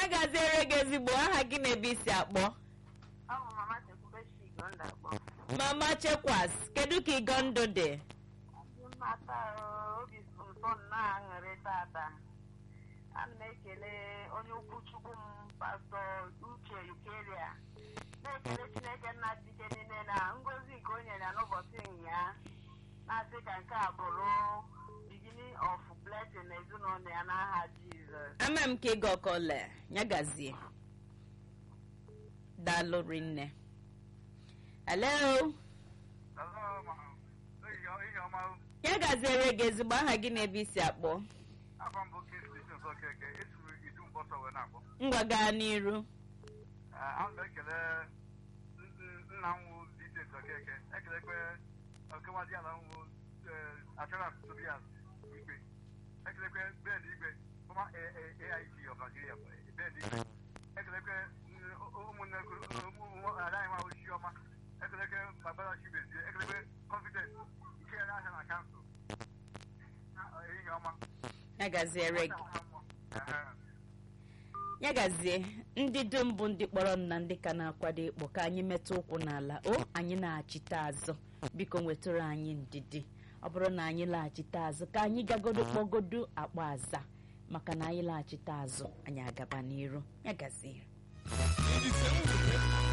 ya gaziere gị ezigbo aha gị na ebe isi akpọ Ọ bụ mama Chekwube Chigo ndakpọ. mama chekwas kedu ka ịgọ ndụ dị Ndị mmata obi so ụtọ nnọọ aṅụrị tata. Ana m ekele onye ụkwụchukwu m pastọ Uche Ukeria. Na-ekele Chineke nna dike niile na ngozi nke o nyere ya n'ụbọchị ụnyaa. Na-asị ka nke a bụrụ beginning of blessing n'ezinụlọ ya n'aha Jizọs. ama m ka ịgọ kọle ya gazie daalụ rinne hello Hello, ma. Ihe ihe ọma ya gaziere gị ezigbo aha gị na ebe isi akpọ afọ mbụ Kingsley Chinyere Okeke esuru idu mkpọsọ wee na-akpọ. ngwa gaa n'iru Eh, Ana m ekele n- n- nna m wụ Vincent Okeke ekelekwe okewadị ala m wụ eh, Assurance Tobias Igwe ekelekwe Ben Igwe fọma AIG of Nigeria Ben Igwe ekelekwe n- ụmụnne adaghị m ahụ Chiọma ekelekwe Babara Chibezie ekelekwe Confidence nke ya na na kansụl ehihie ọma ya gaziere gị ya gazie ndị dum bụ ndị kpọrọ m na ndị ka na-akwado ịkpọ ka anyị metụ ụkwụ n'ala o anyị na-achite azụ biko nwetụrụ anyị ndidi ọ bụrụ na anyị laghachite azụ ka anyị gagodo kpọgodo akpa aza maka na anyị laghachite azụ anyị agaba n'iru ya gazie iji see nwere